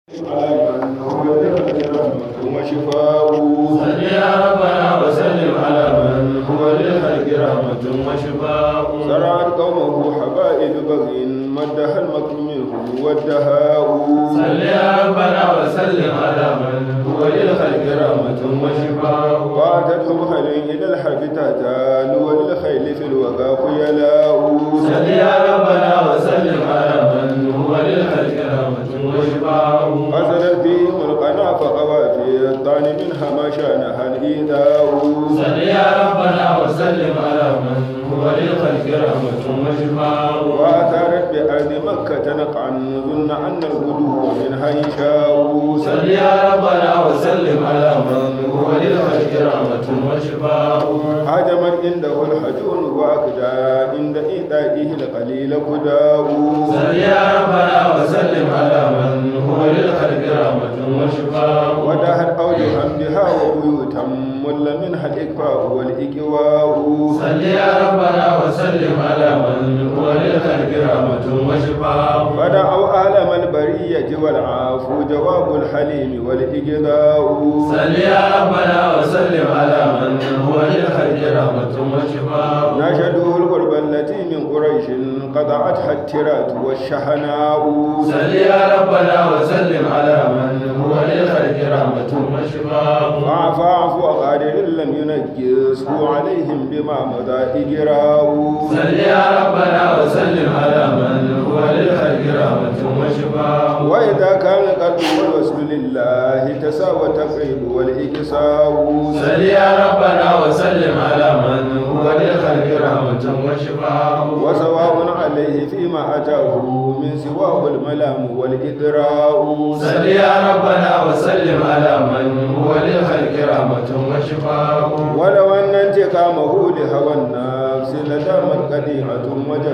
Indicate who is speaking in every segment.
Speaker 1: على من هو للرحمة وشفاء
Speaker 2: صل يا ربنا وسلم على من هو للخلق رحمة وشفاء
Speaker 1: زرعت قومه حبائل بغي مدها المكر منه والدهاء
Speaker 2: صل يا ربنا وسلم على من هو للخلق رحمة وشفاء
Speaker 1: واتتهم خيل إلى الحرب تهتال وللخيل في الوغى خيلاء
Speaker 2: صل يا ربنا وسلم على من هو للخلق رحمة وشفاء
Speaker 1: فسدت فيهم القنا فقوى في الطعن منها ما شانها الإيذاء
Speaker 2: صل يا ربنا وسلم على من هو للخلق رحمة وشفاء
Speaker 1: وأثارت بأرض مكة نقعا ظن أن الغدو منها يشاء
Speaker 2: صل يا ربنا وسلم على من هو للخلق رحمة وشفاء
Speaker 1: هاجمت عنده الحجون وأكدى عند إيذائه القليل كداء
Speaker 2: صل يا ربنا وسلم على من هو للخلق رحمة وشفاء
Speaker 1: ودهت أوجها بها وبيوتا مل منها الإكفاء والإكواء
Speaker 2: صل يا ربنا وسلم على من هو للخلق رحمة وشفاء
Speaker 1: فدعوا عالم البرية والعافو جواب الحليم والإجداء
Speaker 2: صل يا ربنا وسلم على من هو للخلق رحمة وشفاء
Speaker 1: نشدوا القرب التي من قريش قطعتها الترات والشحناء
Speaker 2: صل يا ربنا وسلم على من هو للخلق رحمة وشفاء
Speaker 1: فاعف عفو قادر لم ينجسه عليهم بما مضى إجراء
Speaker 2: صل يا ربنا وسلم على من هو للخلق رحمة وشفاء
Speaker 1: وإذا كان القلب والوصل لله تساوى التقريب والإكساء
Speaker 2: صل يا ربنا وسلم على من هو للخلق رحمة وشفاء
Speaker 1: وسواء عليه فيما أتاه من سواه الملام والإدراء
Speaker 2: صل يا ربنا وسلم على من هو للخلق رحمة وشفاء
Speaker 1: ولو أن انتقامه لهوى النفس لدامت قديمة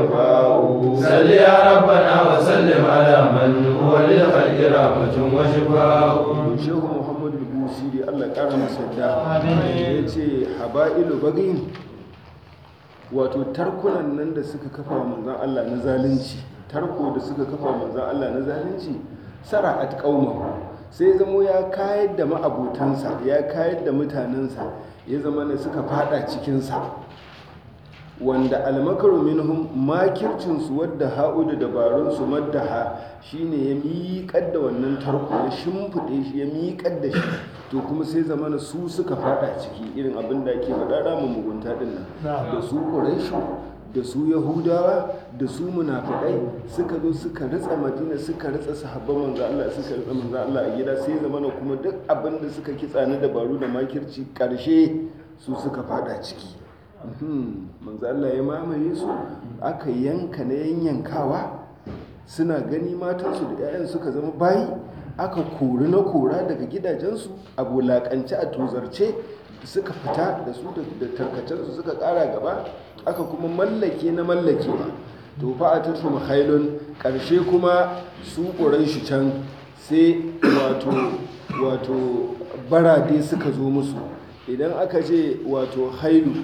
Speaker 1: وجفاء
Speaker 2: صل يا ربنا وسلم على من هو للخلق رحمة وشفاء
Speaker 1: shehu muhammadu busiri allah kara masa da ya ce haba'ilu bagin wato tarkunan nan da suka kafa wa manzan allah na zalunci tarko da suka kafa wa manzan allah na zalunci sara'at qauma sai zamo ya kayar da ma'abotansa ya kayar da mutanensa ya zama ne suka fada cikinsa wanda almakaru minhum makircinsu wadda ha'u da dabarunsu maddaha shine ya miƙar da wannan tarko ya shimfiɗe shi ya miƙar da shi to kuma sai zamana su suka fada ciki irin abin da ake faɗa ramin mugunta ɗin nan da su ƙuraishu da su yahudawa da su munafiƙai suka zo suka ritsa madina suka ritsa sahabban manzo Allah suka ritsa manzo Allah a gida sai zamana kuma duk abin da suka kitsa na dabaru da makirci ƙarshe su suka fada ciki manzo Allah ya mamaye su aka yanka na yanyankawa suna gani matansu da 'ya'yan suka zama bayi aka kori na kora daga gidajensu a wulaƙance a tozarce suka fita da su da tarkacensu suka ƙara gaba aka kuma mallake na mallakewa to fa a tafi mahailun ƙarshe kuma su ƙuran shi can sai wato wato barade suka zo musu idan aka ce wato hailu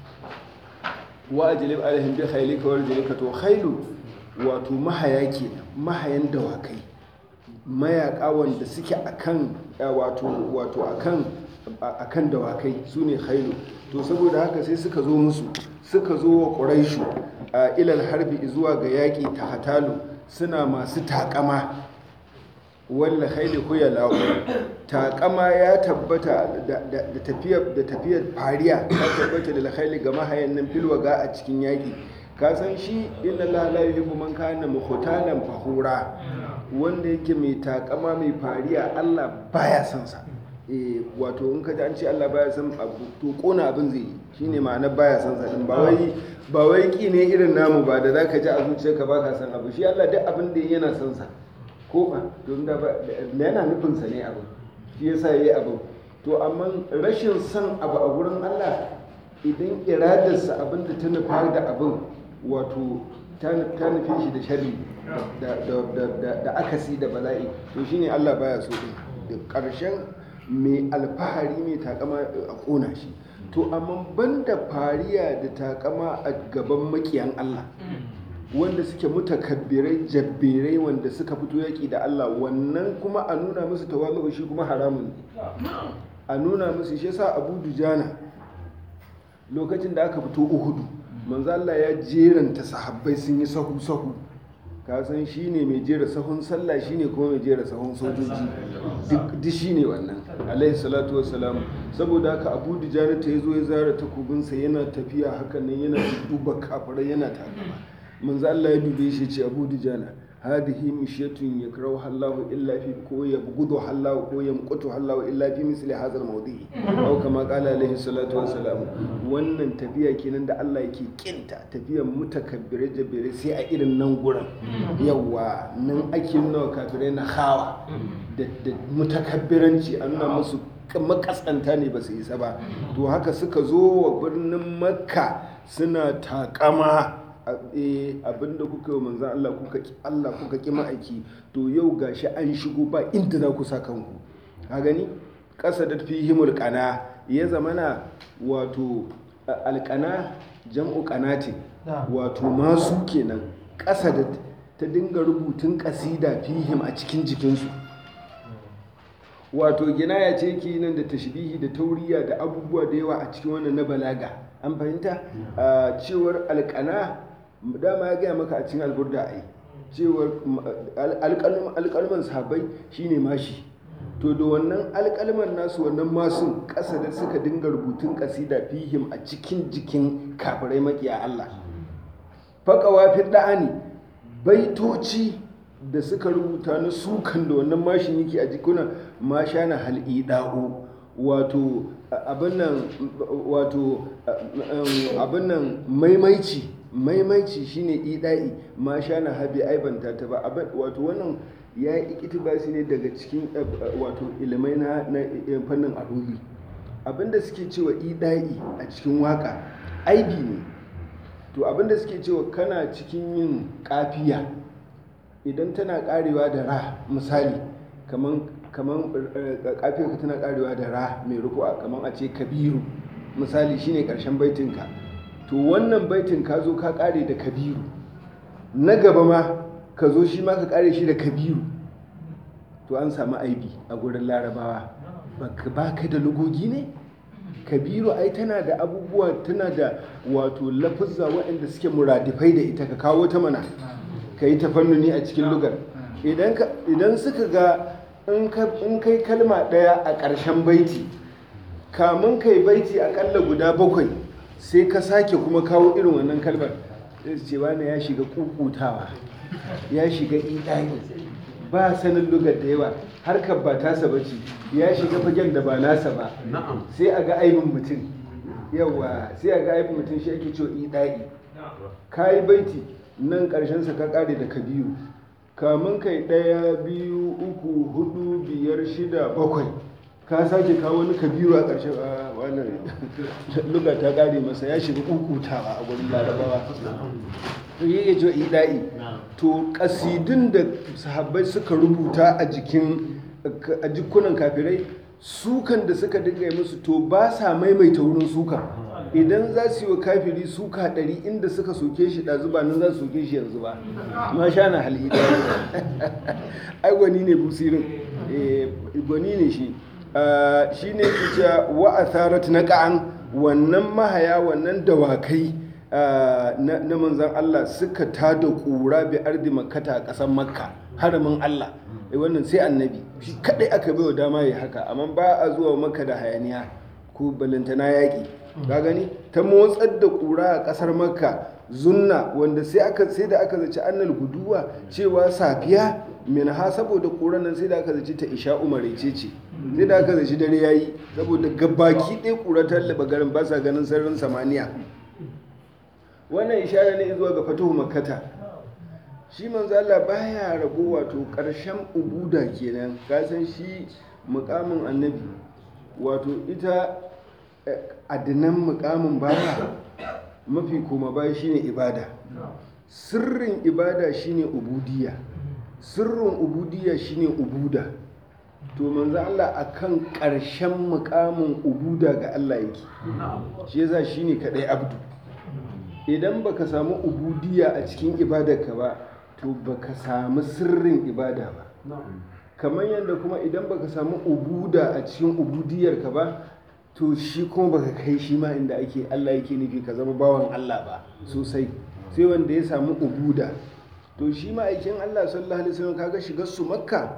Speaker 1: wa ajlib alaihim bi khaylika wa rijlika to khaylu wato mahaya ke mahayan dawakai mayaka wanda suke akan wato wato akan akan dawakai sune khaylu to saboda haka sai suka zo musu suka zo wa quraishu a ilal harbi zuwa ga yaki ta hatalu suna masu takama walla khayli khuyala'u takama ya tabbata da tafiyar da tafiyar fariya ta tabbata da khayli ga mahayan nan filwaga a cikin yaki ka san shi inna la la yuhibbu man kana mukhtalan fahura wanda yake mai takama mai fariya Allah baya son sa eh wato in ka ji an ce Allah baya son abu to kona abin zai yi shine ma'ana baya son sa din ba wai ba wai ki ne irin namu ba da zaka ji a zuciyarka baka son abu shi Allah duk abin da yana son sa ko ba don da yana nufinsa ne abu shi yasa ya yi abu to amma rashin son abu a wurin Allah idan iradarsa abin da ta nufa da abin wato ta nufi shi da shari da akasi da bala'i to shine Allah baya so din da ƙarshen mai alfahari mai takama a ƙona shi to amma banda fariya da takama a gaban makiyan Allah wanda suke mutakabbirai jabbirai wanda suka fito yaƙi da Allah wannan kuma a nuna musu tawazu shi kuma haramun ne a nuna musu shi yasa Abu Dujana lokacin da aka fito Uhudu manzo Allah ya jeranta sahabbai sun yi sahu sahu ka san shine mai jera sahun sallah shine kuma mai jera sahun sojoji duk duk shine wannan alaihi salatu wassalam saboda haka Abu Dujana ta yazo ya zara takobinsa yana tafiya hakan nan yana duba kafirai yana takama manzo Allah ya dube shi ce Abu Dujana hadhihi mishyatun yakrahu Allahu illa fi ko yabghudu Allahu ko yamqutu Allahu illa fi misli hadha al-mawdi aw kama qala alaihi salatu wassalam wannan tafiya kenan da Allah yake kinta tafiyar mutakabbire jabire sai a irin nan gurin yawa nan ake nuna kafirai na hawa da da mutakabbiranci an nuna musu makasanta ne ba su isa ba to haka suka zo wa birnin makka suna takama abinda kuka yi manzan Allah kuka ki Allah kuka ki ma'aiki to yau gashi an shigo ba inda za ku sa kanku ka gani ƙasa da fihimul qana ya zamana wato alƙana jam'u qanatin wato masu kenan ƙasa da ta dinga rubutun ƙasida fihim a cikin jikinsu wato ginaya ce ke nan da tashbihi da tauriya da abubuwa da yawa a cikin wannan na balaga an fahimta cewar alƙana dama ya gaya maka a cikin alburda a yi cewar alƙalman sahabai shine mashi to da wannan alƙalman nasu wannan masun ƙasa da suka dinga rubutun ƙasida fihim a cikin jikin kafirai makiya Allah faƙawa fi da'ani baitoci da suka rubuta na sukan da wannan mashin yake a jikuna masha na hal'ida'u wato abin nan wato abin nan maimaici maimaici shine ida'i ma sha na habi aibanta ta ba wato wannan ya yi ikitibasi ne daga cikin wato ilimai na fannin aruhi abinda suke cewa ida'i a cikin waka aibi ne to abinda suke cewa kana cikin yin kafiya idan tana karewa da ra misali kaman kaman kafiyarka tana karewa da ra mai ruku'a kaman a ce kabiru misali shine karshen baitinka to wannan baitin ka zo ka kare da kabiru na gaba ma ka zo shi ma ka kare shi da kabiru to an samu aibi a gurin larabawa ba ka da lugogi ne kabiru ai tana da abubuwa tana da wato lafuzza waɗanda suke muradifai da ita ka kawo ta mana ka yi tafannuni a cikin lugar idan suka ga in kai kalma ɗaya a ƙarshen baiti kamun kai baiti aƙalla guda bakwai sai ka sake kuma kawo irin wannan kalmar sai ce wani ya shiga kukutawa ya shiga idani ba sanin lugar da yawa harkar ba tasa ba ce ya shiga fagen da ba nasa ba sai a ga aibin mutum yawa sai a ga aibin mutum shi ake cewa idai ka yi baiti nan sa ka kare da kabiru kamun kai ɗaya biyu uku hudu biyar shida bakwai ka sake kawo wani kabiru a ƙarshen wannan luga ta ƙare masa ya shiga kukutawa a gurin larabawa to yi ya ce ida'i to ƙasidun da sahabbai suka rubuta a jikin a jikunan kafirai sukan da suka dinga yi musu to ba sa maimaita wurin suka idan za su yi wa kafiri suka ɗari inda suka soke shi ɗazu ba nan za su soke shi yanzu ba ma sha na hali ai gwani ne busirin gwani ne shi shi ne cewa wa atharat na ka'an wannan mahaya wannan dawakai na manzan Allah suka tada kura bi ardi makkata a ƙasar makka haramin Allah wannan sai annabi shi kadai aka bai wa dama ya haka amma ba a zuwa maka da hayaniya ko balantana yaƙi ka gani ta motsar da kura a ƙasar makka zunna wanda sai aka sai da aka zaci annal guduwa cewa safiya min ha saboda kuran nan sai da aka zaci ta isha umarece ce sai da aka zaci dare yayi saboda gabaki ɗaya kura ta laba garin ba sa ganin sararin samaniya wannan ishara ne zuwa ga fatuhu makkata shi manzo Allah baya rago wato ƙarshen ubuda kenan ka san shi mukamin annabi wato ita adinan mukamin baya mafi koma baya shine ibada sirrin ibada shine ubudiyya sirrin ubudiyya shine ubuda to manzo Allah akan ƙarshen mukamin ubuda ga Allah yake shi yasa shine kadai abdu idan baka samu ubudiya a cikin ibadarka ba to baka samu sirrin ibada ba kamar yadda kuma idan baka samu ubuda a cikin ubudiyarka ba to shi kuma baka kai shi ma inda ake Allah yake nufi ka zama bawan Allah ba sosai sai wanda ya samu ubuda to shi ma aikin Allah sallallahu alaihi wasallam kaga shigar su makka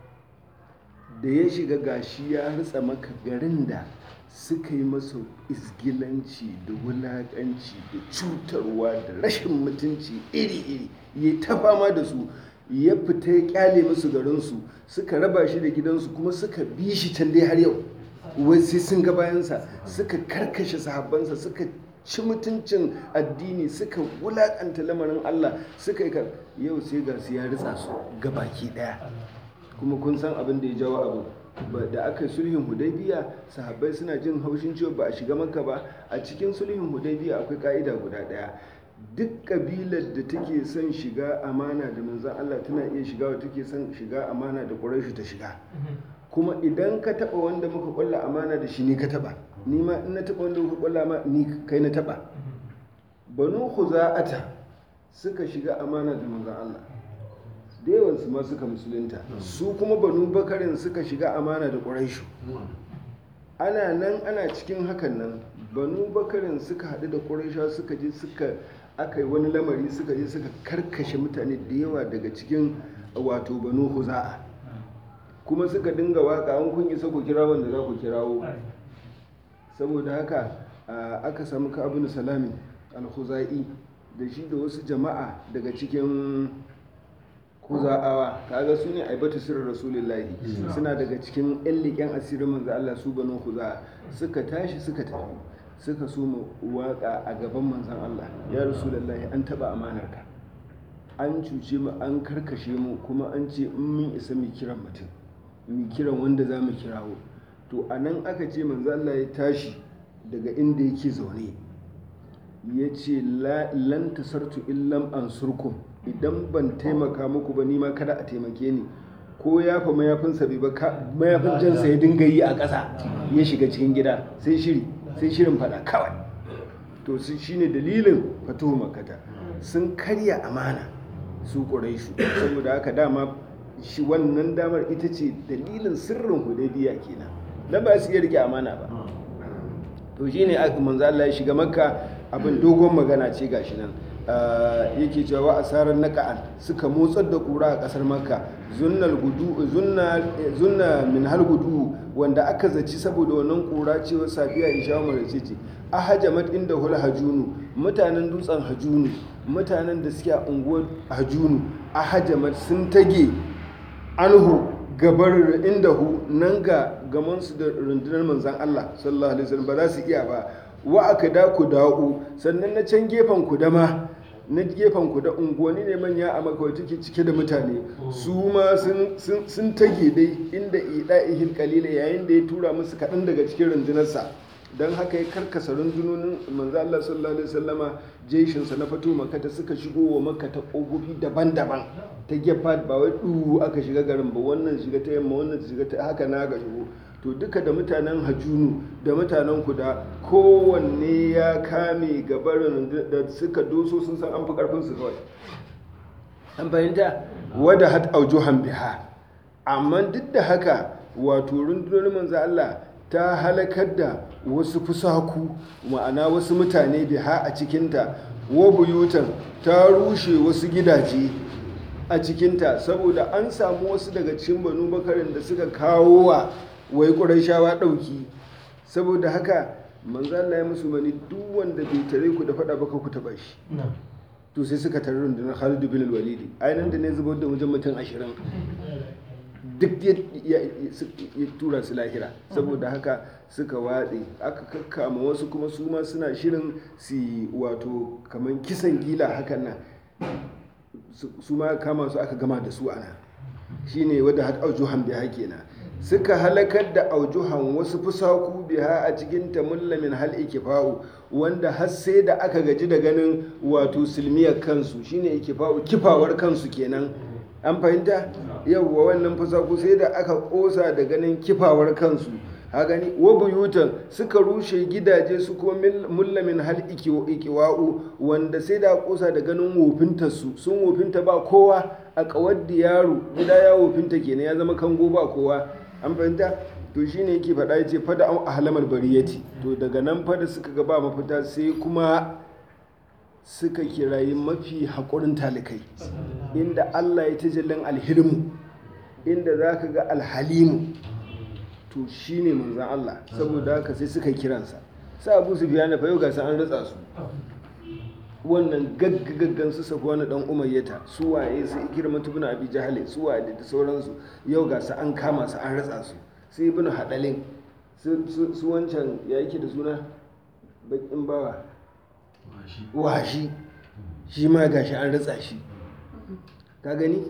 Speaker 1: da ya shiga gashi ya ritsa maka garin da suka yi masa isgilanci da wulaƙanci da cutarwa da rashin mutunci iri-iri ya ta fama da su ya fita ya kyale musu garinsu suka raba shi da gidansu kuma suka bi shi can dai har yau wai sai sun ga bayansa suka karkashe sahabbansa suka ci mutuncin addini suka wulaƙanta lamarin Allah suka yi yau sai ga su ya ritsa su gabaki ɗaya kuma kun san abin da ya jawo abu da aka yi sulhin hudaybiya sahabbai suna jin haushin cewa ba a shiga maka ba a cikin sulhin hudaybiya akwai ka'ida guda daya duk kabilar da take son shiga amana da manzon Allah tana iya shiga wa take son shiga amana da Quraysh ta shiga kuma idan ka taba wanda muka kulla amana da shi ni ka taba ni ma in na taba wanda muka kulla ma ni kai na taba banu khuza'ata suka shiga amana da manzon Allah da yawansu ma suka musulunta su kuma banu bakarin suka shiga amana da ƙuraishu ana nan ana cikin hakan nan banu bakarin suka haɗu da ƙuraisha suka je suka aka yi wani lamari suka je suka karkashe mutane da yawa daga cikin wato banu huza'a kuma suka dinga waka an kun isa ku kira wanda za ku kirawo saboda haka aka samu ka abin salami al-huza'i da shi da wasu jama'a daga cikin kuza'awa kaga su ne aibatu sirrin rasulullahi suna daga cikin yan leƙen asirin manzo Allah su banu kuza suka tashi suka tafi suka so mu waka a gaban manzon Allah ya rasulullahi an taba amanar ka an cuce mu an karkashe mu kuma an ce in mun isa mu kiran mutum mu kiran wanda za mu kirawo to a nan aka ce manzo Allah ya tashi daga inda yake zaune ya ce lan tasartu illam ansurkum idan ban taimaka muku ba nima kada a taimake ni ko ya fa mayafinsa bai ba mayafin jansa ya dinga yi a ƙasa ya shiga cikin gida sai shiri sai shirin fada kawai to su shine dalilin fatuhu makata sun karya amana su ƙuraishu saboda haka dama shi wannan damar ita ce dalilin sirrin hudaybiya kenan dan ba su iya rike amana ba to shine manzo Allah ya shiga makka abin dogon magana ce gashi nan yake cewa wa asarar naka'an suka motsar da kura a kasar makka zunnal gudu zunna min hal gudu wanda aka zaci saboda wannan kura cewa safiya isha umar ce ce ahajamat inda hul hajunu mutanen dutsen hajunu mutanen da suke a unguwar hajunu ahajamat sun tage anhu gabar inda hu nan ga gamansu da rundunar manzan Allah sallallahu alaihi wasallam ba za su iya ba wa aka da ku da'u sannan na can gefen ku dama na gefen ku da unguwanni ne manya a makawai take cike da mutane su ma sun tage dai inda ida'ihil kalila yayin da ya tura musu kaɗan daga cikin rundunarsa don haka ya karkasa rundunonin manzo Allah sallallahu alaihi wasallama jeshinsa na fito makata suka shigo wa makka ta kogofi daban-daban ta gefa ba wai du aka shiga garin ba wannan shiga ta yamma wannan shiga ta haka na ga shigo to duka da mutanen hajunu da mutanen kuda kowanne ya kame gabarin da suka doso sun san an fi karfin su kawai an fahimta wadda hat aujuhan biha amma duk da haka wato rundunar manzo Allah ta halakar da wasu fusaku ma'ana wasu mutane biha a cikinta wa buyutan ta rushe wasu gidaje a cikinta saboda an samu wasu daga cikin banu bakarin da suka kawo wa wai ƙurashawa ɗauki saboda haka manzo Allah ya musu mani duk wanda bai tare ku da faɗa baka ku taɓa shi to sai suka tare rundunar Khalid bin Walidi ainihin da ne zubar da wajen mutum ashirin duk ya tura su lahira saboda haka suka watse aka kakkama wasu kuma su ma suna shirin su wato kamar kisan gila hakan nan su ma kama su aka gama da su ana shine wadda har aujuhan biha kenan suka halakar da aujuhan wasu fusaku biha a cikin tamullamin hal ikifa'u wanda har sai da aka gaji da ganin wato silmiyar kansu shine ikifa'u kifawar kansu kenan an fahimta yawwa wannan fusaku sai da aka kosa da ganin kifawar kansu ha gani wa buyutan suka rushe gidaje su kuma mullamin hal ikiwa'u wanda sai da kusa da ganin wofinta su sun wofinta ba kowa a kawar yaro gida ya wofinta kenan ya zama kango ba kowa an fahimta to shine yake faɗa ya ce fada an ahlamar bariyati to daga nan fada suka ga ba mafita sai kuma suka kirayi mafi haƙurin talikai inda Allah ya tajallin alhilmu inda za ka ga alhalimu to shi ne manzan Allah saboda haka sai suka kiransa sa abu su biya na fayo gasa an ratsa su wannan gaggagaggan su safi wani dan umayyata su waye su ikirma tubuna abi jahale su waye da sauransu yau gasa an kama su an ratsa su sai ibn hadalin su wancan ya yake da suna bakin bawa washi shi ma gashi an ratsa shi ka gani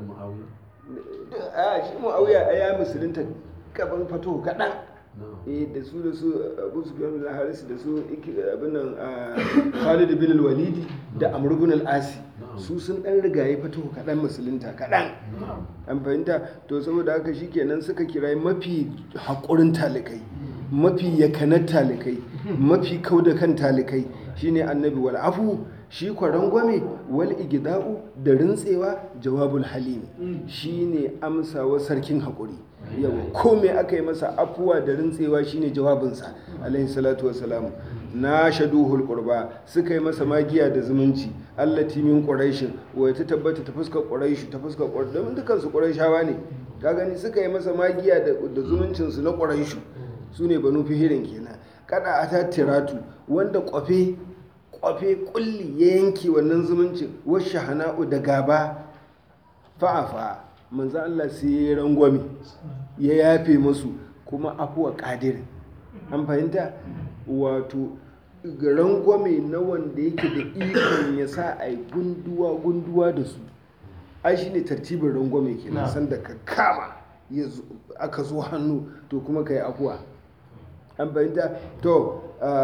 Speaker 1: a shi mu'awiya a ya musulunta gaban fato kaɗan eh da su da su abu su biyan da harisu da su abin nan khalid bin walidi da amr bin al-asi su sun dan rigaye fato kaɗan musulunta kaɗan an fahimta to saboda haka shikenan suka kira mafi haƙurin talikai mafi yakanar talikai mafi kau da kan talikai shine annabi wal afu shi kwaran gwame wal igida'u da rintsewa jawabul halim shine amsawa sarkin haƙuri yawa ko me aka yi masa afuwa da rintsewa shine jawabinsa alaihi salatu wassalamu na shaduhul qurba suka yi masa magiya da zumunci allati min quraishin wai ta tabbata ta fuskar quraishi ta fuskar quraish don dukan su quraishawa ne ka gani suka yi masa magiya da zumuncin su na quraishu sune banu fihirin kenan kada ata tiratu wanda kwafe kwafe kulli ya yanke wannan zumuncin wasu hana'u da gaba fa'afa manzo Allah sai ya rangwame ya yafe musu kuma afuwa kadirin an fahimta wato rangwame na wanda yake da ikon ya sa a yi gunduwa gunduwa da su ai shi ne tartibin rangwame ke nan sanda ka kama aka zo hannu to kuma ka yi afuwa an fahimta to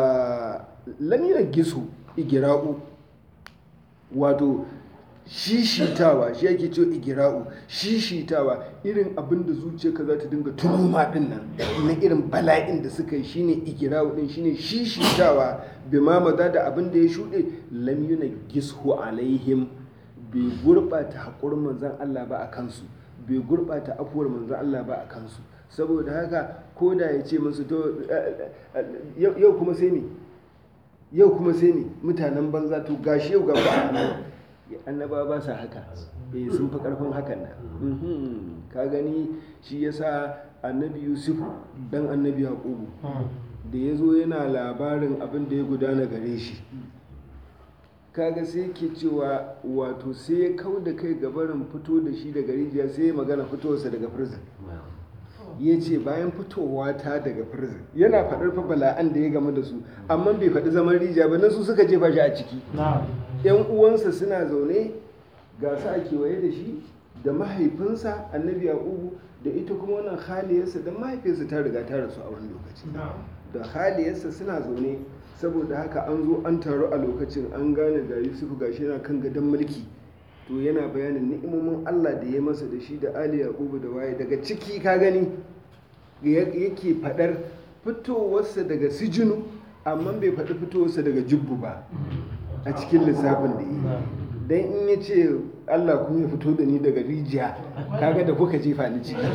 Speaker 1: lamirar gisu igira'u wato shishitawa shi yake cewa igira'u shishitawa irin abin da zuciyarka za ta dinga turuma din nan na irin bala'in da suka yi shine igira'u din shine shishitawa bi ma maza da abin da ya shuɗe lam yuna gishu alaihim bai gurɓata haƙurin manzan Allah ba a kansu bai gurɓata afuwar manzan Allah ba a kansu saboda haka ko da ya ce musu to yau kuma sai ne yau kuma sai ne mutanen banza to gashi yau ga ba annaba ba sa haka eh sun fi karfin hakan nan ka gani shi yasa annabi yusuf dan annabi yaqubu da ya zo yana labarin abin da ya gudana gare shi kaga sai ke cewa wato sai ya kau da kai gabarin fito da shi daga rijiya sai ya magana fitowarsa daga prison ya ce bayan fitowa ta daga prison yana faɗar fa bala'an da ya game da su amma bai faɗi zaman rijiya ba na su suka jefa shi a ciki yan uwansa suna zaune ga su a kewaye da shi da mahaifinsa annabi yaqubu da ita kuma wannan haliyarsa da mahaifiyarsa ta riga ta rasu a wani lokaci da haliyarsa suna zaune saboda haka an zo an taru a lokacin an gane ga yusuf gashi yana kan gadon mulki to yana bayanin ni'imomin Allah da ya masa da shi da Ali Yaqubu da waye daga ciki ka gani yake fadar fitowarsa daga sijinu amma bai faɗi fitowarsa daga jubbu ba a cikin lissafin da yi dan in ya ce Allah kuma ya fito da ni daga rijiya kaga da kuka jefa ni ciki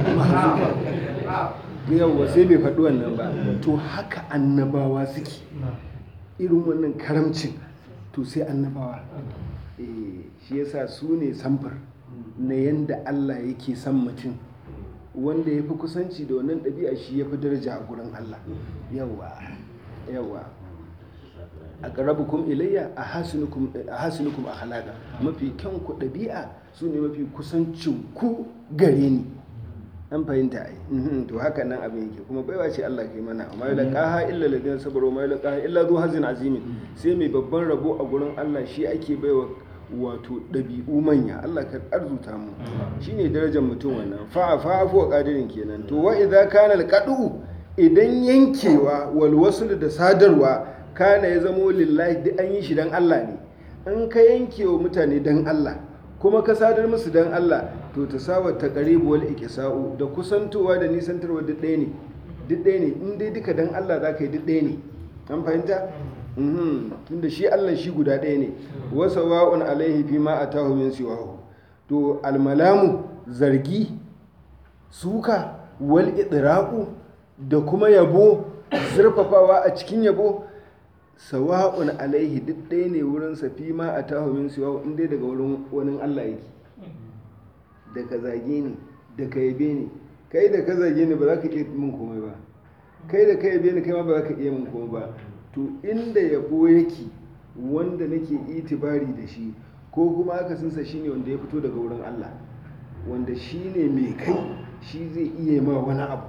Speaker 1: yawwa sai bai faɗi wannan ba to haka annabawa suke irin wannan karamcin to sai annabawa shi yasa su ne samfur na yanda Allah yake son mutum wanda ya fi kusanci da wannan ɗabi'a shi ya fi daraja a gurin Allah yawa yawa a ƙarabukum ilayya a hasinukum a halaka mafi kyan ku ɗabi'a su ne mafi kusancin ku gare ni an fahimta ai to haka nan abin yake kuma baiwa ce Allah kai mana amma la qaha illa ladina sabaru ma la qaha illa zu hazin azimin sai mai babban rabo a gurin Allah shi ake baiwa wato ɗabi'u manya Allah ka arzuta mu shine darajar mutum wannan fa fa fa qadirin kenan to wa idza kana alqadu idan yankewa wal wasl da sadarwa kana ya zamo lillahi duk an yi shi dan Allah ne in ka yankewa mutane dan Allah kuma ka sadar musu dan Allah to ta sawa ta qaribu wal iqsa'u da kusantowa da nisantarwa duk ɗaya ne duk ɗaya ne in dai duka dan Allah za ka yi duk ɗaya ne an fahimta Mhm. tunda shi Allah shi guda ɗaya ne wasa wa'un alaihi fi ma atahu min siwahu to almalamu zargi suka wal idraku da kuma yabo zurfafawa a cikin yabo sawa'un alaihi duk ɗaya ne wurin safi ma a tahomin siwa in dai daga wurin wani Allah yake da ka zage ni da ka yabe ni kai da ka zage ni ba za ka iya min komai ba kai da ka yabe ni kai ma ba za ka iya min komai ba to inda yabo yake wanda nake itibari da shi ko kuma akasinsa shine wanda ya fito daga wurin Allah wanda shine mai kai shi zai iya ma wani abu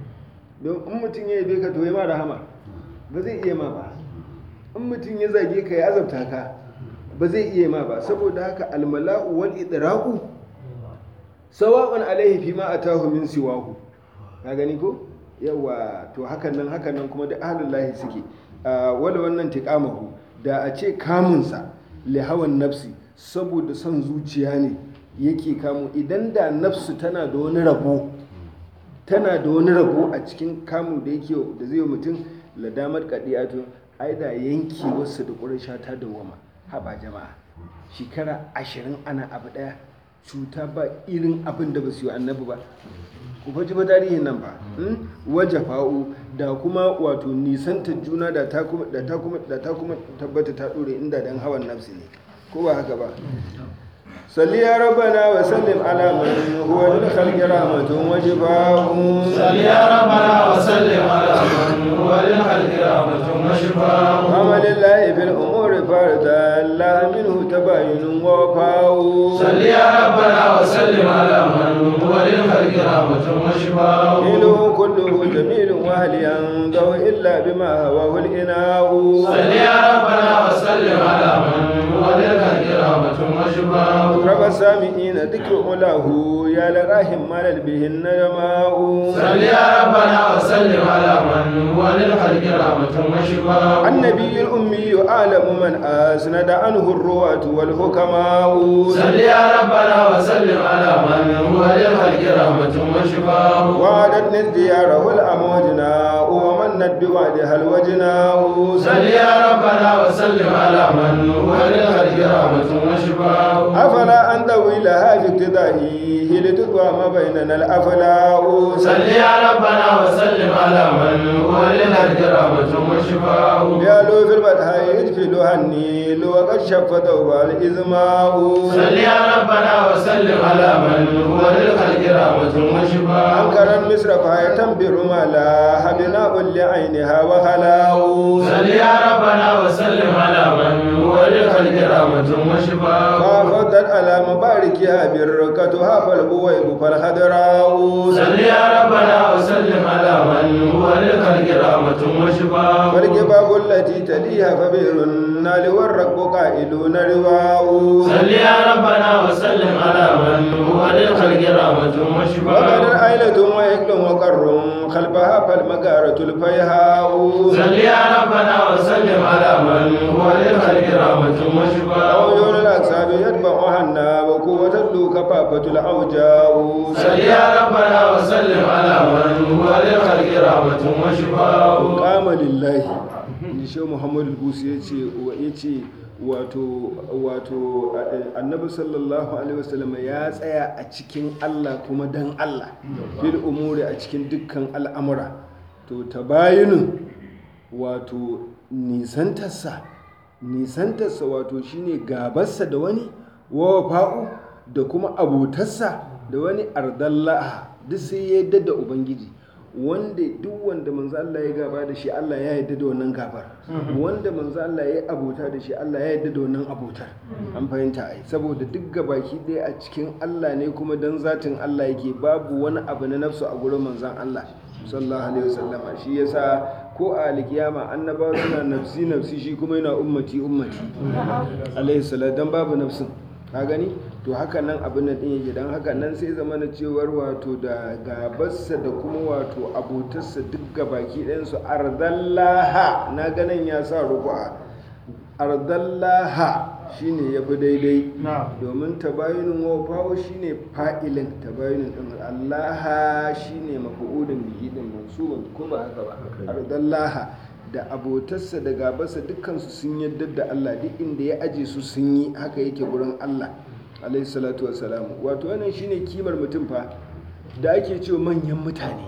Speaker 1: don in mutum ya yabe ka to ya ma rahama ba zai iya ma ba in mutum ya zage ka ya azabta ka ba zai iya ma ba saboda haka almala'u wal idraqu sawa'un alaihi fi ma atahu min siwahu ka gani ko yawa to hakan nan hakan nan kuma da ahlul lahi suke wala wannan tiqamahu da a ce kamunsa li hawan nafsi saboda son zuciya ne yake kamu idan da nafsu tana da wani rabo tana da wani rabo a cikin kamun da yake da zai yi mutum ladamar kadiyatu ai da yanki wasu da ƙurasha ta dawama haba jama'a shekara ashirin ana abu ɗaya cuta ba irin abin da ba su yi annabi ba ku faji ba tarihin nan ba waje fa'u da kuma wato nisantar juna da ta kuma da ta kuma da ta kuma tabbata ta dore inda dan hawan nafsi ne ko ba haka ba salli ya rabbana wa sallim ala man huwa lil khalqi rahmatun wa shifaa'un
Speaker 2: صل يا ربنا وسلم على من هو للخلق رحمة وشفاء
Speaker 1: عمل الله في الامور فردا لا منه تباين ووفاء
Speaker 2: صل يا ربنا وسلم على من هو للخلق رحمة وشفاء
Speaker 1: دينه كله جميل وهل ينضو الا بما هواه الاناء
Speaker 2: صل يا ربنا وسلم على من هو للخلق رحمة وشفاء
Speaker 1: رب السامعين ذكر علاه يا لراهم مال به الندماء
Speaker 2: صل يا ربنا وسلم على من هو للخلق رحمة وشفاء
Speaker 1: النبي الأمي أعلم من أسند عنه الرواة والحكماء
Speaker 2: صل يا ربنا وسلم على من هو للخلق رحمة وشفاء
Speaker 1: وعدت ازدياره الأموجناء ومنت بوعدها الوجناء
Speaker 2: صل يا ربنا وسلم على من هو للخلق رحمة وشفاء
Speaker 1: أفلا أن طويلها في اقتدائه لتقوى ما بيننا الأفلاء
Speaker 2: صل يا ربنا وسلم على من هو للخلق رحمة وشفاء
Speaker 1: يالو في البدهاء يدفلها النيل وقد شف ثوبها الإزماء
Speaker 2: صل يا ربنا وسلم على من هو للخلق رحمة وشفاء
Speaker 1: أنكر مصر فهي تنبر ما لا بناء لعينها وخلاء
Speaker 2: صل يا ربنا وسلم على من هو للخلق رحمة وشفاء
Speaker 1: فافضت على مباركها بركتها فالبويب فالخضراء
Speaker 2: صل يا ربنا وسلم على من هو للخلق رحمة وشفاء
Speaker 1: فالجباب التي تليها فبئر النار والركب قائلون رواء
Speaker 2: صل يا ربنا وسلم على من هو للخلق رحمة
Speaker 1: وقد
Speaker 2: وشفاء
Speaker 1: العيلة وإكل وقر خلفها فالمغارة الفيهاء
Speaker 2: صل يا ربنا وسلم على من هو للخلق رحمة وشفاء
Speaker 1: عيون الأكساب يتبعها الناب وقوة اللو كفافة الأوجاء
Speaker 2: صل يا ربنا وسلم على من هو للخلق رحمة وشفاء
Speaker 1: kama lillahi da shi muhammadu busu ya ce ya ce wato wato a- annabi sallallahu alaihi wasallam ya tsaya a cikin allah kuma dan allah fil umuri a cikin dukkan al'amura to tabayinin wato nisantarsa nisantarsa wato shine gabarsa da wani wa fa'u da kuma abotarsa da wani ardallaha duk sai ya yadda da ubangiji wanda duk wanda manzo Allah ya gaba da shi Allah ya yarda da wannan gabar wanda manzo Allah ya abota da shi Allah ya yarda da wannan abotar an fahimta ai saboda duk gabaki ɗaya a cikin Allah ne kuma dan zatin Allah yake babu wani abu na nafsu a gurin manzon Allah sallallahu alaihi wasallama shi yasa ko a alkiyama annabawa suna nafsi nafsi shi kuma yana ummati ummati alaihi salatu dan babu nafsin ka gani to haka nan abin nan din yake dan haka nan sai zama na cewar wato da gabarsa da kuma wato abotarsa duk gabaki ɗayan su ardallaha na ganin ya sa ruku'a ardallaha shine ya fi daidai
Speaker 2: na'am
Speaker 1: domin tabayunin wafawo shine fa'ilin tabayunin din allaha shine mafu'ulin bihi din mansubun ko ba haka ba ardallaha da abotarsa da gabarsa dukkansu sun yadda da Allah duk inda ya aje su sun yi haka yake gurin Allah alaihi salatu wassalam wato wannan shine kimar mutum fa da ake cewa manyan mutane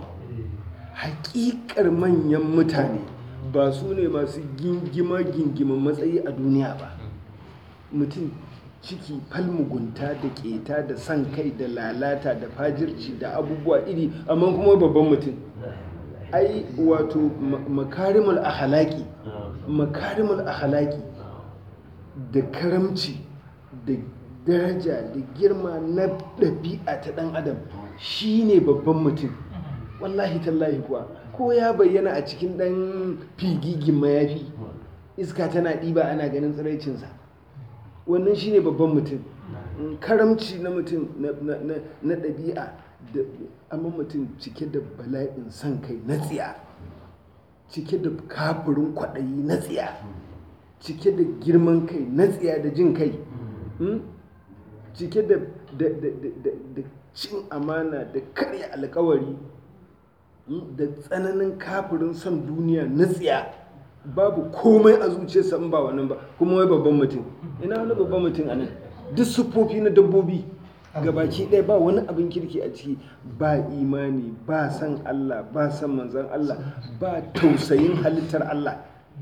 Speaker 1: hakikar manyan mutane ba su ne masu gingima gingiman matsayi a duniya ba mutum ciki falmugunta da keta da san kai da lalata da fajirci da abubuwa iri amma kuma babban mutum ai wato ma- makarimul ahalaki makarimul ahalaki da karamci da daraja da girma na ɗabi'a ta ɗan adam shine babban mutum wallahi tallahi kuwa ko ya bayyana a cikin ɗan figigin mayafi iska tana ɗiba ana ganin tsiraicinsa wannan shine babban mutum Mm, karamci na mutum na- na- na na ɗabi'a da amma mutum cike da bala'in son kai na tsiya cike da kafirin kwaɗayi na tsiya cike da girman kai na tsiya da jin kai Mm? cike da da- da- da- da- da cin amana da karya alkawari Mm? da tsananin kafirin son duniya na tsiya babu komai a zuciyarsa in ba wannan ba kuma wai babban mutum ina wani babban mutum a nan duk siffofi na dabbobi gabaki ɗaya ba wani abin kirki a ciki ba imani ba san Allah ba san manzan Allah ba tausayin halittar Allah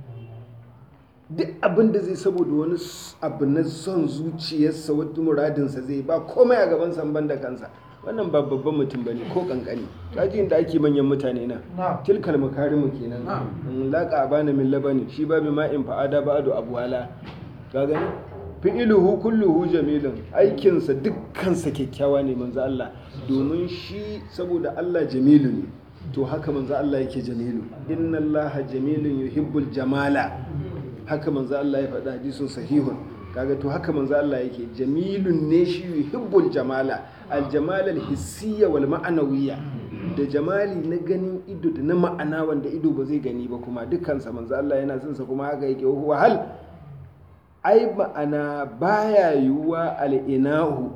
Speaker 1: duk abin da zai saboda wani s- abu na son zuciyarsa wata muradinsa zai ba komai a gaban san da kansa wannan ba babban mutum ba ne ko kankani kajin da ake manyan mutane na
Speaker 2: na'am
Speaker 1: tilkal makarimu kenan in laqa abana min labani shi babu ma'in fa'ada ba'du abwala ka gani fi'iluhu kulluhu jamilun aikinsa dukkansa kyakkyawa ne manzo Allah domin shi saboda Allah jamilu ne to haka manzo Allah yake jamilu inna Allah jamilun yuhibbul jamala haka manzo Allah ya faɗa hadisun sahihun kaga to haka manzo Allah yake jamilun ne shi yuhibbul jamala aljamal alhissiyya wal ma'anawiyya da jamali na ganin ido da na ma'ana wanda ido ba zai gani ba kuma dukkansa manzo Allah yana son sa kuma haka yake wa hal ai ma'ana baya yiwuwa al'inahu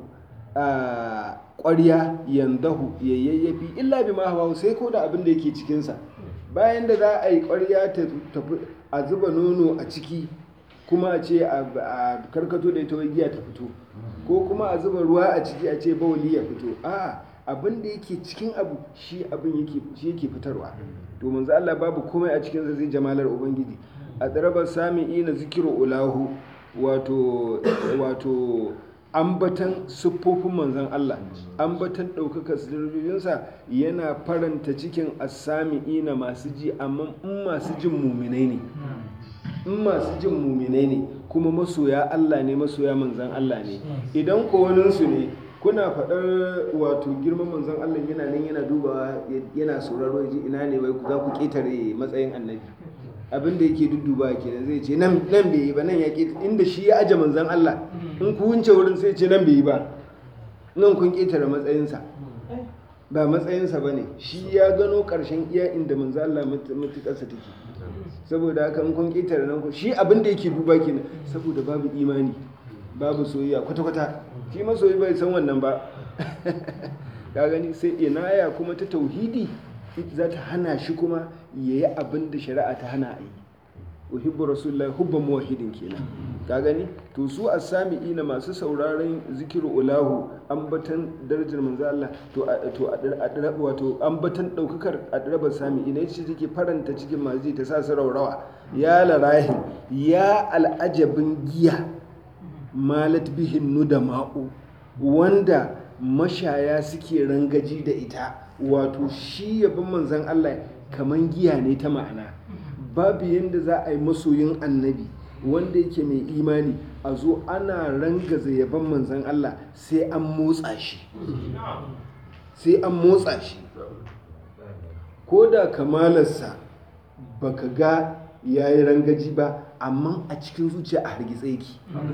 Speaker 1: a ƙwarya yandahu ya yayyafi illa bi ma hawa sai ko da abin da yake cikinsa bayan da za a yi ƙwarya ta tafi a zuba nono a ciki kuma a ce a a karkato da ita wai giya ta fito ko kuma a zuba ruwa a ciki a ce bawali ya fito a abin da yake cikin abu shi abin yake shi yake fitarwa to manzo Allah babu komai a cikin sa zai jamalar ubangiji a darabar sami'i na zikiru ulahu wato wato ambatan siffofin manzon Allah ambatan ɗaukaka sirrinsa yana faranta cikin asami'i na masu ji amma in masu jin muminai ne in masu jin muminai ne kuma masoya Allah ne masoya manzan Allah ne idan ko waninsu ne kuna faɗar wato girman manzan Allah yana nan yana dubawa yana sauraro ya ji ina ne wai za ku ƙetare matsayin annabi abin da yake dudduba kenan zai ce nan nan bai yi ba nan ya ƙi inda shi ya aje manzan Allah in ku wunce wurin sai ce nan bai yi ba nan kun ƙetare matsayinsa ba matsayinsa ba ne shi ya gano ƙarshen iya inda manzan Allah matuƙarsa take saboda haka in kun ƙetare nan ku shi abin da yake duba kenan saboda babu imani babu soyayya kwata-kwata shi masoyi bai san wannan ba ka gani sai inaya kuma ta tauhidi za ta hana shi kuma ya yi abin da shari'a ta hana a yi uhibbu rasulullahi hubban muwahhidin kenan ka gani to su as-sami'ina masu sauraron zikiru ulahu ambatan darajar manzo Allah to a- to a a- wato ambatan daukakar adrabar sami'ina yace take faranta cikin mazi ta sa su raurawa ya larahi ya al'ajabin giya malat bihin nudama'u wanda mashaya suke rangaji da ita wato shi yabin manzan Allah kaman giya ne ta ma'ana babu yadda za a yi masoyin annabi wanda yake mai imani a zo ana rangaza yaban manzan Allah sai an motsa shi sai an motsa shi ko da kamalarsa baka ga ya yi rangaji ba amma a cikin zuciya a hargitse yake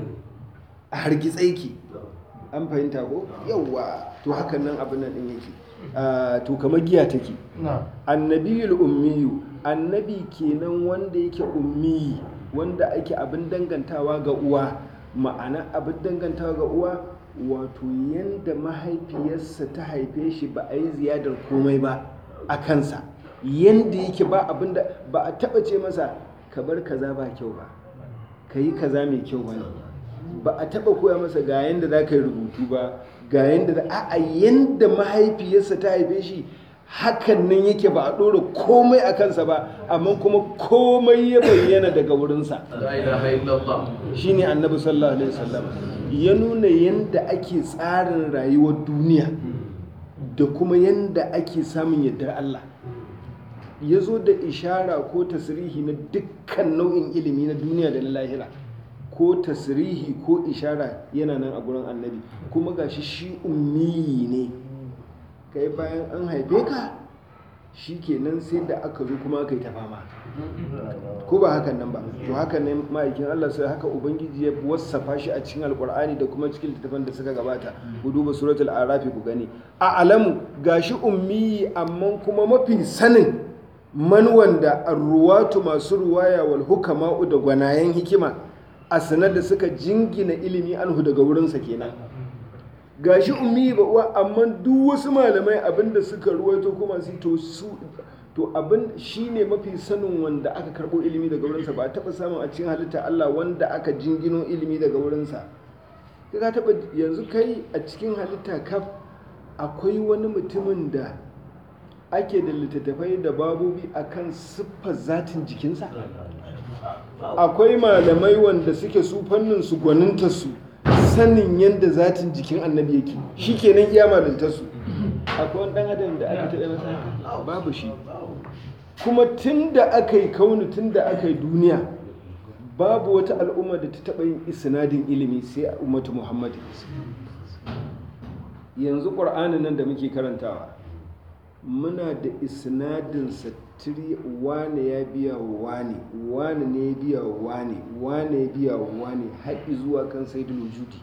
Speaker 1: a hargitse yake an fahimta ko yawwa to hakan nan abin nan din yake Ah, to kamar giya take
Speaker 2: na'am
Speaker 1: annabiyul ummiyu annabi kenan wanda yake ummi wanda ake abin dangantawa ga uwa ma'ana abin dangantawa ga uwa wato yanda mahaifiyarsa ta haife shi ba a yi ziyadar komai ba a kansa yanda yake ba abin da ba a taba ce masa ka bar kaza ba kyau ba ka yi kaza mai kyau ba ne ba a taba koya masa ga yanda za ka yi rubutu ba ga yanda za a yanda mahaifiyarsa ta haife shi hakan nan yake ba a ɗora komai a kansa ba amma kuma komai ya bayyana daga wurinsa
Speaker 2: لا إله إلا الله
Speaker 1: shine annabi sallallahu alaihi wasallam ya nuna yanda ake tsarin rayuwar duniya da kuma yanda ake samun yardar Allah ya zo da ishara ko tasirihi na dukkan nau'in ilimi na duniya da na lahira ko tasirihi ko ishara yana nan a gurin annabi kuma gashi shi ummiyi ne kai bayan an haife ka shi kenan sai da aka zo kuma aka yi ta fama ko ba hakan nan ba to hakan ne ma'aikin Allah sai haka ubangiji ya wasafa shi a cikin alkur'ani da kuma cikin littattafan da suka gabata ku duba suratul arafi ku gani a alamu gashi ummi amma kuma mafi sanin man wanda arruwatu masu ruwaya wal hukama'u da gwanayen hikima a sanar da suka jingina ilimi anhu daga wurinsa kenan gashi ummi ba uwa amma duk wasu malamai abinda suka ruwaito kuma su to su to abin shine mafi sanin wanda aka karbo ilimi daga wurinsa ba a taba samun a cikin halitta Allah wanda aka jingino ilimi daga wurinsa kai ka taba yanzu kai a cikin halitta kaf akwai wani mutumin da ake da littattafai da babobi akan siffar zatin jikinsa akwai malamai wanda suke su fannin su gwaninta su sanin yadda zatin jikin annabi yake shi kenan iya malinta su akwai wani dan adam da aka taɓa masa haka babu shi kuma tun da aka yi kauni tun da aka yi duniya babu wata al'umma da ta taɓa yin isnadin ilimi sai a ummatu muhammad yanzu ƙur'anin nan da muke karantawa muna da isnadin satiri wane ya biya wa wane wane ne ya biya wa wane wane ya biya wa wane haƙi zuwa kan saidul wujudi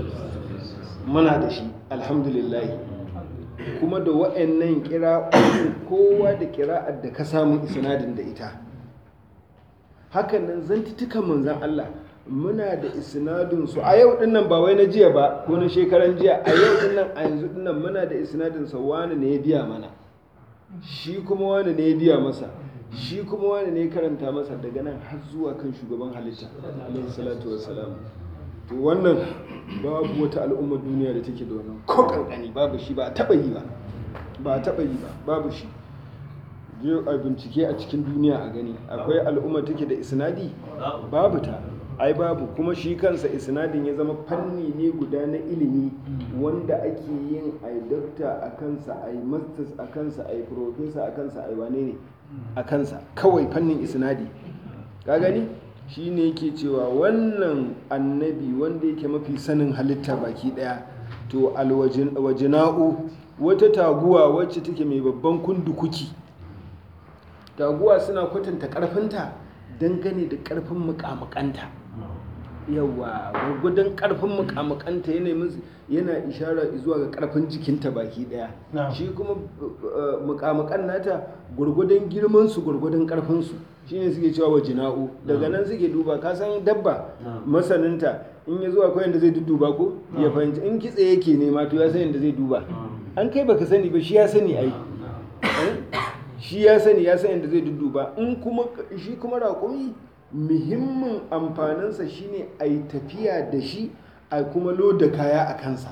Speaker 1: muna da shi alhamdulillahi kuma da wa'annan kira kowa da kira'ar da ka samu isnadin da ita hakan nan zantitukan manzan Allah muna da isnadin su a yau dinnan ba wai na jiya ba ko na shekaran jiya a yau dinnan a yanzu dinnan muna da isnadin sa wani ne ya biya mana shi kuma wani ne ya biya masa shi kuma wani ne ya karanta masa daga nan har zuwa kan shugaban halitta alaihi salatu wassalam to wannan babu wata al'ummar duniya da take da wannan ko kankani babu shi ba a taba yi ba ba a taba yi ba babu shi je a bincike a cikin duniya a gani akwai al'umma take da isnadi babu ta ai babu kuma shi kansa isnadin ya zama fanni ne guda na ilimi wanda ake yin ai dokta a kansa ai masters a kansa ai professor a kansa ai wane ne a kansa kawai fannin isnadi ka gani shi ne yake cewa wannan annabi wanda yake mafi sanin halitta baki daya to alwajina'u wata taguwa wacce take mai babban kundukuki taguwa suna kwatanta karfinta dangane da karfin mukamukanta yawa gwargwadon karfin mukamukanta yana ishara zuwa ga karfin jikinta baki daya shi kuma mukamukan nata gwargwadon girmansu gwargwadon karfinsu shine suke cewa wa jina'u daga nan suke duba ka san dabba masaninta in ya zuwa kwayan da zai dudduba ko ya fahimci in kitse yake nema to ya san yadda zai duba an kai baka sani ba shi ya sani ai shi ya sani ya san yadda zai dudduba in kuma shi kuma raƙumi muhimmin amfaninsa shine a yi tafiya da shi a kuma loda kaya a kansa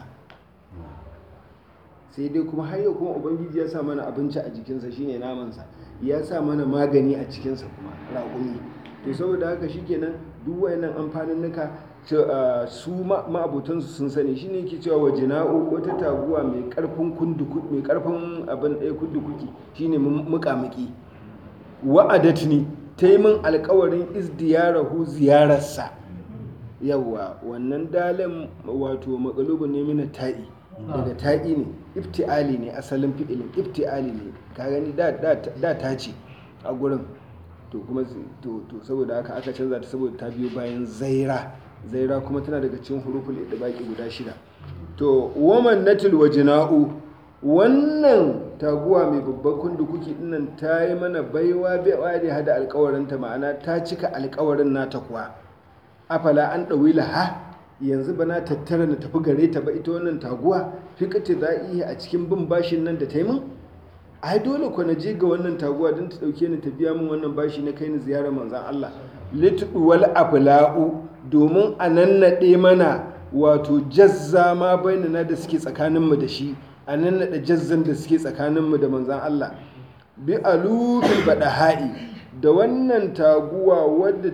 Speaker 1: sai dai kuma har yau kuma ubangiji ya sa mana abinci a jikinsa shine namansa ya sa mana magani a cikinsa kuma raƙumi to saboda haka shikenan duk wayannan amfanin nuka su ma'abotansu sun sani shine yake cewa wa jina'u wata taguwa mai karfin kunduku mai karfin abin ɗaya kundukuki shine muƙamuƙi wa'adatni ta yi min alkawarin izdiyarahu ziyararsa yawa wannan dalin wato makalubun ne mina ta'i daga ta'i ne ifti'ali ne asalin fi'ilin ifti'ali ne ka gani da ta ce a gurin to kuma to saboda haka aka canza ta saboda ta biyo bayan zaira zaira kuma tana daga cikin huruful idbaqi guda shida to waman natil wajna'u wannan taguwa mai babban kundukuki dinnan ta yi mana baiwa baiwa da hada alkawarinta ma'ana ta cika alkawarin nata kuwa afala an ɗawi laha yanzu ba na tattara na tafi gare ta ba ita wannan taguwa fikati za iya a cikin bin bashin nan da ta yi min ai dole ku na je ga wannan taguwa don ta dauke ni ta biya min wannan bashi na kai ni ziyarar manzan Allah litwal afla'u domin a nannaɗe mana wato jazza ma bainana da suke tsakaninmu da shi a nannaɗe jazzan da suke tsakaninmu da manzan Allah bi alufil ha'i da wannan taguwa wadda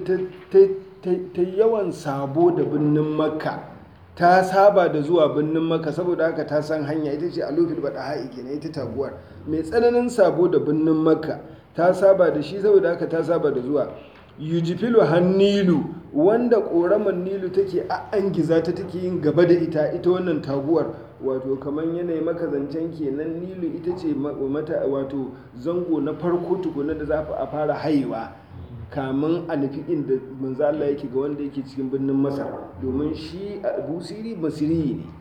Speaker 1: ta yawan sabo da birnin makka ta saba da zuwa birnin makka saboda haka ta san hanya ita ce alufil ha'i kenan ita taguwar mai tsananin sabo da birnin makka ta saba da shi saboda haka ta saba da zuwa yujifilu hannilu wanda ƙoramar nilu take angiza ta take yin gaba da ita ita wannan taguwar wato kamar yanayi maka zancen kenan nilu ita ce mata wato zango na farko tukuna da za a fara haiwa kamun a nufi inda manzo Allah yake ga wanda yake cikin birnin Masar domin shi busiri basiri ne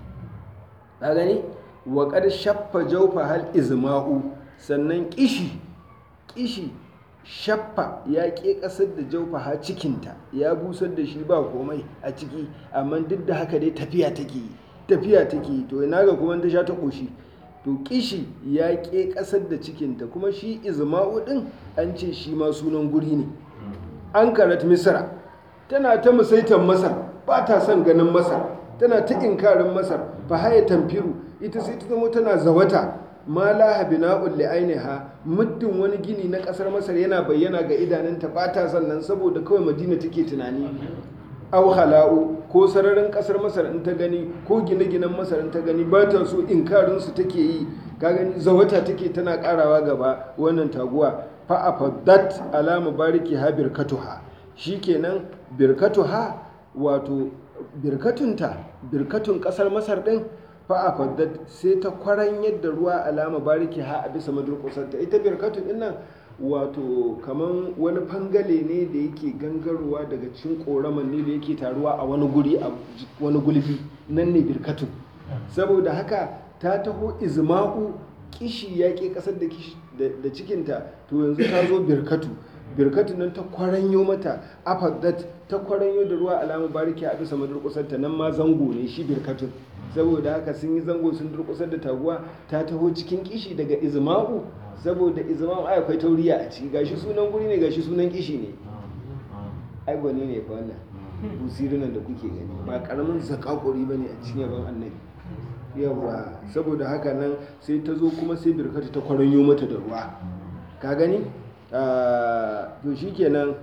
Speaker 1: ka gani wa qad shaffa jawfa hal izma'u sannan kishi kishi shaffa ya ƙe ƙasar da jaufaha cikinta ya busar da shi ba komai a ciki amma duk da haka dai tafiya take yi tafiya take yi to ina ga kuma ta sha ta ƙoshi to kishi ya ƙe ƙasar da cikinta kuma shi izma'u ɗin an ce shi ma sunan guri ne an karat misra tana ta musaitan masar ba ta son ganin masar tana ta inkarin masar fa haya tamfiru ita sai ta zama tana zawata ma laha bina'un li'ainiha muddin wani gini na kasar masar yana bayyana ga idanunta ba ta sannan saboda kawai madina take tunani aw hala'u ko sararin kasar masar in ta gani ko gine-ginen masar in ta gani ba ta so inkarin su take yi ka gani zawata take tana karawa gaba wannan taguwa fa afaddat alama bariki ha birkatuha shikenan birkatuha wato birkatunta birkatun kasar masar din fa'afaddat sai ta kwaran yadda ruwa alama bariki ha a bisa madurkusanta ita birkatun din nan wato kaman wani fangale ne da yake gangarowa daga cikin koraman ne da yake taruwa a wani guri a wani gulbi nan ne birkatun saboda haka ta taho izma'u kishi ya ke kasar da cikinta to yanzu ta zo birkatu birkatu nan ta kwaranyo mata afaddat ta kwaranyo da ruwa alama bariki a bisa madurkusanta nan ma zango ne shi birkatun saboda haka sun yi zango sun durkusar da taguwa ta taho cikin kishi daga izma'u saboda izma'u ai akwai tauriya a ciki gashi sunan guri ne gashi sunan kishi ne ai gwani ne fa wannan busirinan da kuke gani ba karamin zakakuri bane a cikin yaban annabi yawa saboda haka nan sai ta zo kuma sai birkatu ta kwaranyo mata da ruwa ka gani to shikenan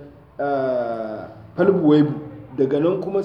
Speaker 1: falbuwaibu daga nan kuma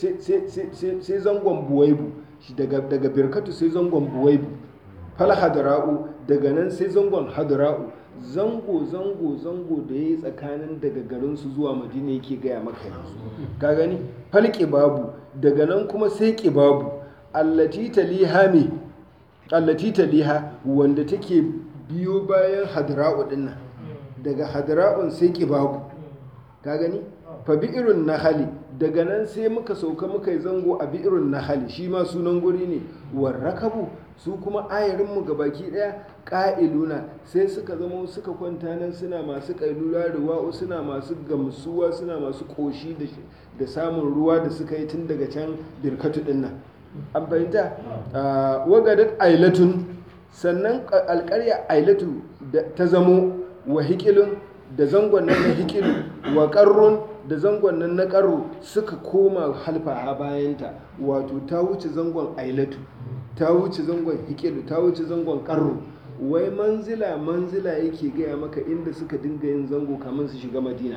Speaker 1: sai zangon buwaibu daga birkatu sai zangon buwaibu fal hadra'u daga nan sai zangon hadra'u zango zango zango da ya yi tsakanin daga garinsu zuwa madina yake gaya maka yanzu ka gani fal babu daga nan kuma sai babu allati taliha me allati taliha wanda take biyo bayan hadra'u dinnan daga hadra'un sai babu ka gani fa bi'irun nahali daga nan sai muka sauka muka yi zango a bi'irun nahali shi ma sunan guri ne warrakabu su kuma ayarinmu ga baki daya ƙa'iluna sai suka zama suka kwanta nan suna masu ƙailula ruwa suna masu gamsuwa suna masu ƙoshi da samun ruwa da suka yi tun daga can birkatu din nan an fahimta wagadat ailatun sannan alƙarya ailatu ta zamo wa hikilun da zangon nan na hikilu wa ƙarrun da zangon nan na ƙarro suka koma halfa a bayanta wato ta wuce zangon ailatu ta wuce zangon hikilu ta wuce zangon ƙarro wai manzila manzila yake gaya maka inda suka dinga yin zango kamar su shiga madina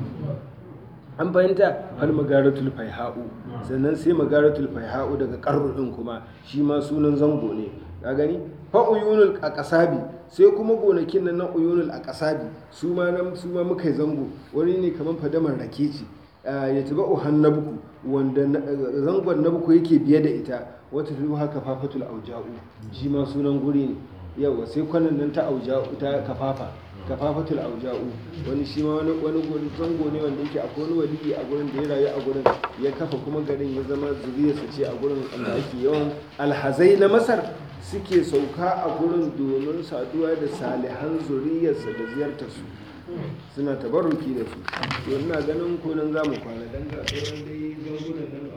Speaker 1: an fahimta har magaratul faiha'u sannan sai magaratul faiha'u daga ƙarro ɗin kuma shi ma sunan zango ne ka gani fa uyunul aqsabi sai kuma gonakin nan na uyunul aqsabi su ma nan su ma muka zango wani ne kaman fadamar rake ce ya tuba uhannabuku wanda zangon nabuku yake biye da ita wata tuba haka fafatul auja'u shi ma sunan guri ne yawa sai kwanan nan ta auja'u ta kafafa kafafatul auja'u wani shi ma wani wani zango ne wanda yake akwai wani waliyi a gurin da ya rayu a gurin ya kafa kuma garin ya zama zuriyarsa ce a gurin da ake yawan alhazai na masar suke sauka a gurin domin saduwa da salihan zuriyarsa da ziyartarsu suna tabarruki da su to ina ganin ko nan za mu kwana dan ga sauran dai zangunan nan